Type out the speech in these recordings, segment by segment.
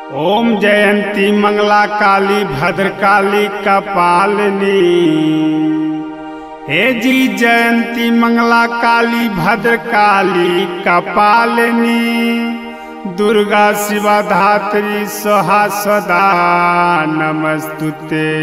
ओम जयंती मंगला काली भद्रकाली कपालिनी हे जी जयंती मंगला काली भद्रकाली कपालिनी दुर्गा शिवा धात्री सोहा सदा नमस्तुते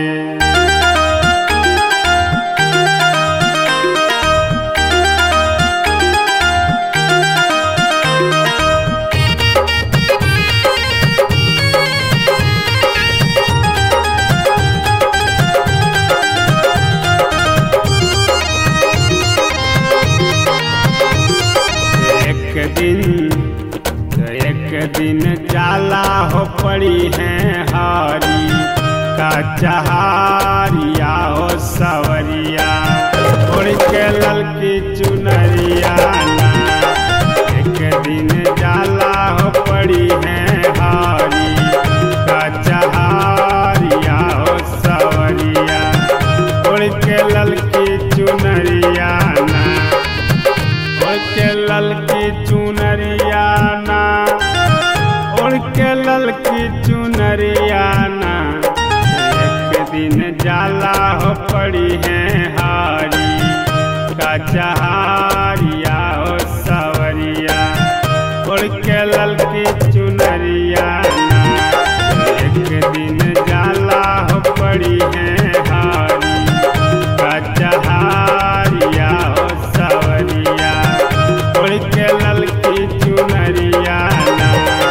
एक दिन तो एक दिन जाला हो पड़ी है हारी का चहारिया हो सवरिया उड़ के ललकी चुनरिया ना एक दिन जाला हो पड़ी है हारी का चहारिया हो सवरिया उड़ के ललकी चुनरिया ना उड़ के ललकी चुनरिया ना उड़ के ललकी चुनरिया ना एक दिन जाला हो पड़ी है हारी का चहारिया हो सवरिया उड़ के ललकी चुनरिया ना एक दिन जाला हो पड़ी है हारी का चहारिया हो सवरिया उड़ के ललकी चुनरिया ना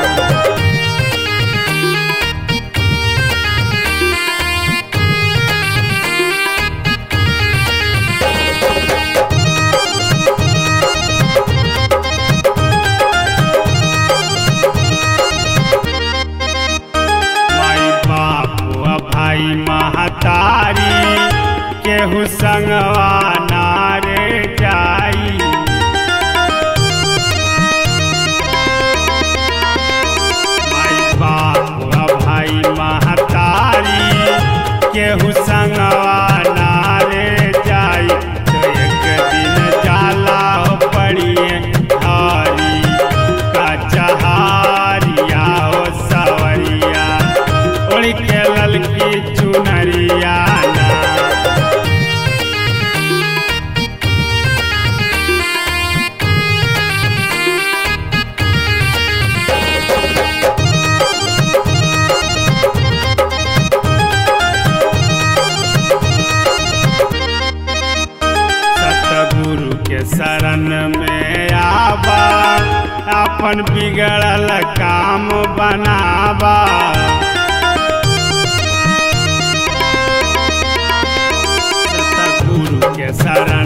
माई बापू आ भाई महतारी केहू संगवा नारे जाई माई बापू आ भाई महतारी केहू संगवा नारे जाई तो एक दिन जाला हो पड़िए हारी का चहारिया हो सवरिया उड़ के ललकी चुनरिया ना सतगुरु के शरण में आबा अपन बिगड़ल काम बनाबा सतगुरु के शरण